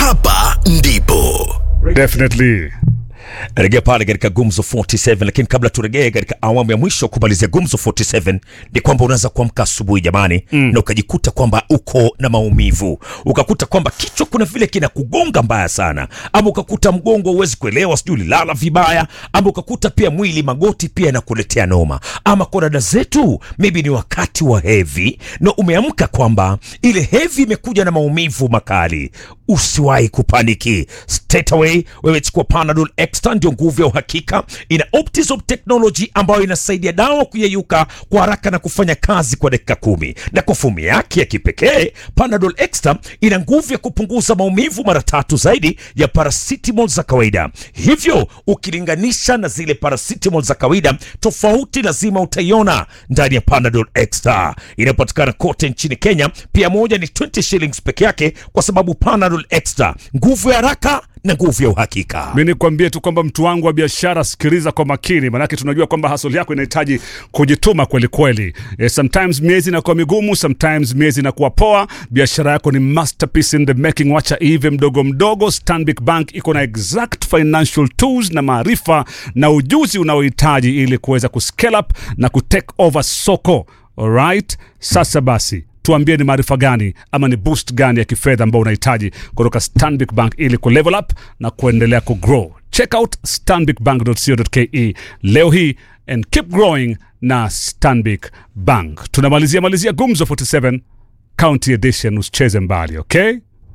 hapa ndipo Definitely. rejea pale katika gumzo 47 lakini kabla turegee katika awamu ya mwisho kumalizia gumzo 47 ni kwamba unaweza kuamka asubuhi jamani mm. na ukajikuta kwamba uko na maumivu ukakuta kwamba kichwa kuna vile kinakugonga mbaya sana ama ukakuta mgongo huwezi kuelewa sijui ulilala vibaya ama ukakuta pia mwili magoti pia yanakuletea noma ama kwa dada zetu maybe ni wakati wa hevi na umeamka kwamba ile hevi imekuja na maumivu makali usiwahi kupaniki straight away wewe chukua panadol extra ndio nguvu ya uhakika ina optisop technology ambayo inasaidia dawa kuyeyuka kwa haraka na kufanya kazi kwa dakika kumi na kwa fomu yake ya kipekee panadol extra ina nguvu ya kupunguza maumivu mara tatu zaidi ya paracetamol za kawaida hivyo ukilinganisha na zile paracetamol za kawaida tofauti lazima utaiona ndani ya panadol extra inapatikana kote nchini kenya pia moja ni 20 shillings peke yake kwa sababu panadol extra nguvu ya haraka na nguvu ya uhakika mi nikwambie tu kwamba mtu wangu wa biashara sikiliza kwa makini manake tunajua kwamba hasol yako inahitaji kujituma kweli kweli eh, sometimes miezi inakuwa migumu sometimes miezi inakuwa poa biashara yako ni masterpiece in the making wacha ive mdogo mdogo stanbic bank iko na exact financial tools na maarifa na ujuzi unaohitaji ili kuweza kuscale up na kutake over soko alright sasa basi tuambie ni maarifa gani ama ni boost gani ya kifedha ambao unahitaji kutoka stanbic bank ili kulevel up na kuendelea kugrow check out stanbicbank.co.ke leo hii and keep growing na stanbic bank tunamalizia malizia gumzo 47 county edition usicheze mbali okay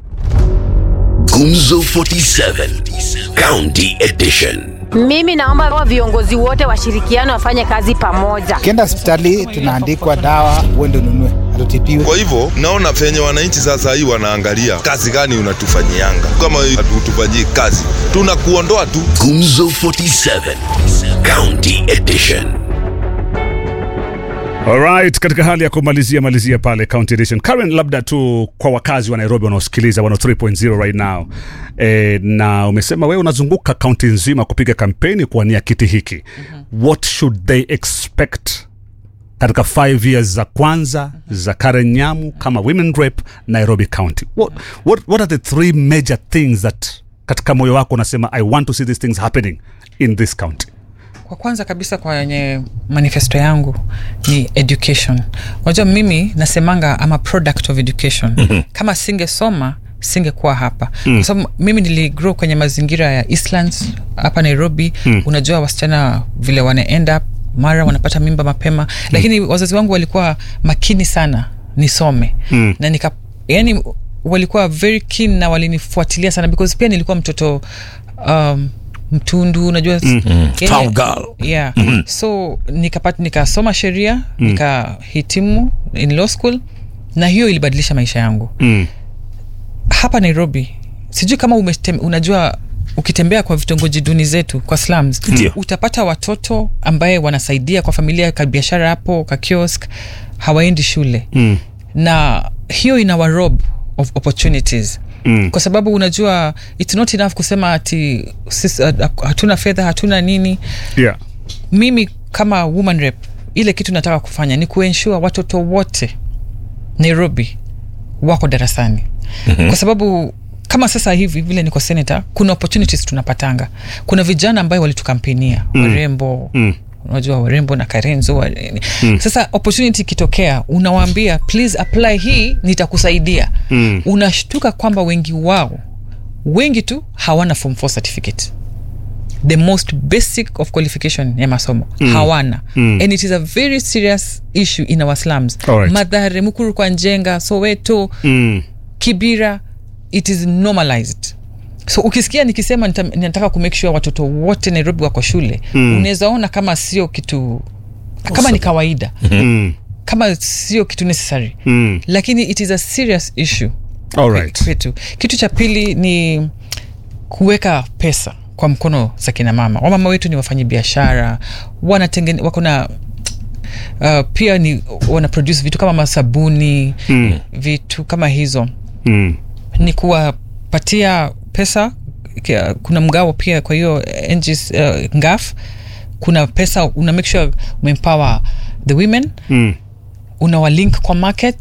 Gumzo 47 County Edition. Mimi naomba wa viongozi wote washirikiane wafanye kazi pamoja. ukienda hospitali tunaandikwa dawa uende ununue hatutibiwe Kwa hivyo naona penye wananchi sasa hii wanaangalia kazi gani unatufanyianga. Kama hatutufanyii kazi, tunakuondoa tu. Gumzo 47 County Edition. Alright, katika hali ya kumalizia malizia pale county edition Karen, labda tu kwa wakazi wa Nairobi wanaosikiliza 103.0 right now e, na umesema wewe unazunguka kaunti nzima kupiga kampeni kuwania kiti hiki mm-hmm. what should they expect katika 5 years za kwanza mm-hmm. za Karen Nyamu kama women rep Nairobi County what, what, what are the three major things that katika moyo wako unasema I want to see these things happening in this county kwa kwanza kabisa kwenye manifesto yangu ni education unajua mimi nasemanga ama product of education mm-hmm. kama singesoma singekuwa hapa mm. kwa sababu mimi niligrow kwenye mazingira ya eastlands hapa nairobi mm. unajua wasichana vile wana end up mara wanapata mimba mapema mm. lakini wazazi wangu walikuwa makini sana nisome mm. na nika yani walikuwa very keen na walinifuatilia sana because pia nilikuwa mtoto um, mtundu unajua mm. Town girl. yeah mm-hmm. so nikapata nikasoma sheria mm. nikahitimu in law school na hiyo ilibadilisha maisha yangu mm. hapa nairobi sijui kama umetem, unajua ukitembea kwa vitongoji duni zetu kwa slums Ndio. utapata watoto ambaye wanasaidia kwa familia ka biashara hapo ka kiosk hawaendi shule Mm. na hiyo ina warob of opportunities Mm. kwa sababu unajua its not enough kusema ati sisi, uh, hatuna fedha hatuna nini yeah mimi kama woman rep ile kitu nataka kufanya ni kuensure watoto wote nairobi wako darasani mm-hmm. kwa sababu kama sasa hivi vile niko senata kuna opportunities tunapatanga kuna vijana ambayo walitukampenia mm. warembo Mm. unajua warembo na karenzo wa, mm. sasa opportunity ikitokea unawaambia please apply hii nitakusaidia Mm. unashtuka kwamba wengi wao wengi tu hawana form 4 certificate the most basic of qualification ya masomo mm. hawana mm. and it is a very serious issue in our slums Alright. madhare mukuru kwa njenga soweto mm. kibira it is normalized so ukisikia nikisema nita- ninataka kumake sure watoto wote nairobi wako shule mm. unaweza ona kama sio kitu kama ni kawaida Mm. kama sio kitu necessary Mm. lakini it is a serious issue Alright. kwetu kitu cha pili ni kuweka pesa kwa mkono za kina mama wamama wetu ni wafanyi biashara wanatengene wako na uh, pia ni wana produce vitu kama masabuni Mm. vitu kama hizo Mm. ni kuwapatia pesa kia- kuna mgao pia kwa hiyo NGs, uh, ngaf kuna pesa una make sure umeempower the women Mm. unawalink kwa markets kwa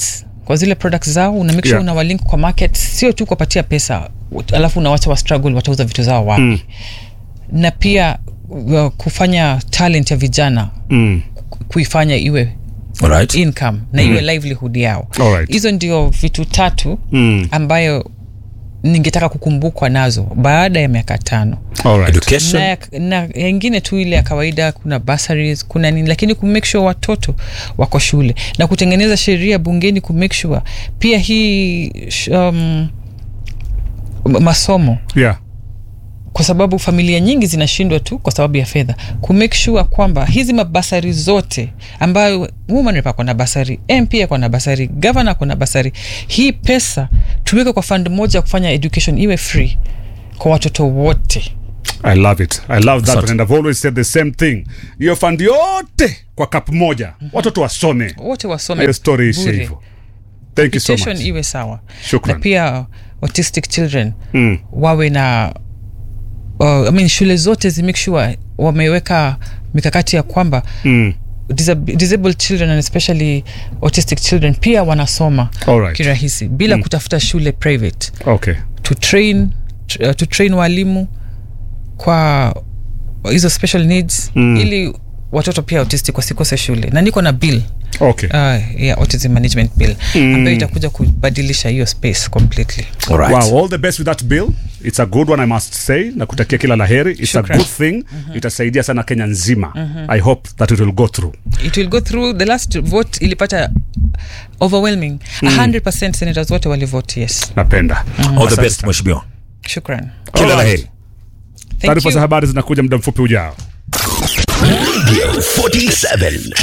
kwa zile products zao una make sure Yeah. una walink kwa market sio tu kuwapatia pesa alafu unawacha wa struggle watauza vitu zao wapi mm. na pia uh, kufanya talent ya vijana Mm. ku- kuifanya iwe Alright. income na iwe livelihood yao Alright. hizo ndio vitu tatu Mm. ambayo ningetaka kukumbukwa nazo baada ya miaka tano Alright. Education. na, ya- na yengine tu ile ya kawaida kuna bursaries kuna nini lakini kumake sure watoto wako shule na kutengeneza sheria bungeni kumake sure pia hii sh- um, m- masomo Yeah. kwa sababu familia nyingi zinashindwa tu kwa sababu ya fedha kumake sure kwamba hizi mabasari zote ambayo woman rep ako na basari mp ako na basari gavana ako na basari hii pesa tuweke kwa fund moja ya kufanya education iwe free kwa watoto wote I love it. I love that Asante. and I've always said the same thing. Hiyo fund yote kwa cup moja. Watoto wasome. wote wasome Hiyo story ishe bure. hivyo. Thank you so Education much. iwe sawa Shukran. na pia autistic children Mm. wawe na uh, I mean, shule zote zi make sure wameweka mikakati ya kwamba Mm. disab- disabled children and especially autistic children pia wanasoma Alright. kirahisi bila mm. kutafuta shule private Okay. to train, tr- uh, to train walimu kwa hizo special needs mm. ili watoto pia autistic wasikose shule na niko na bill Okay. uh, ya autism management bill mm. ambayo itakuja kubadilisha hiyo space completely Alright. Wow, all the best with that bill. It's a good one I must say. Na kutakia kila laheri. It's Shukran. a good thing. Itasaidia sana Kenya nzima. I hope that it will go through. it will go through the last vote ilipata overwhelming mm. 100 senators wote walivote yes Napenda. All the Asante best sana. mheshimiwa. shukran Kila Alright. laheri. Thank Taarifa you. za habari zinakuja muda mfupi ujao. Radio 47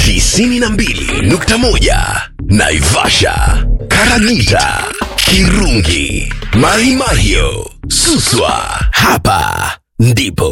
92.1 Naivasha, Karagita, Kirungi, Mahimahio, Suswa. Hapa ndipo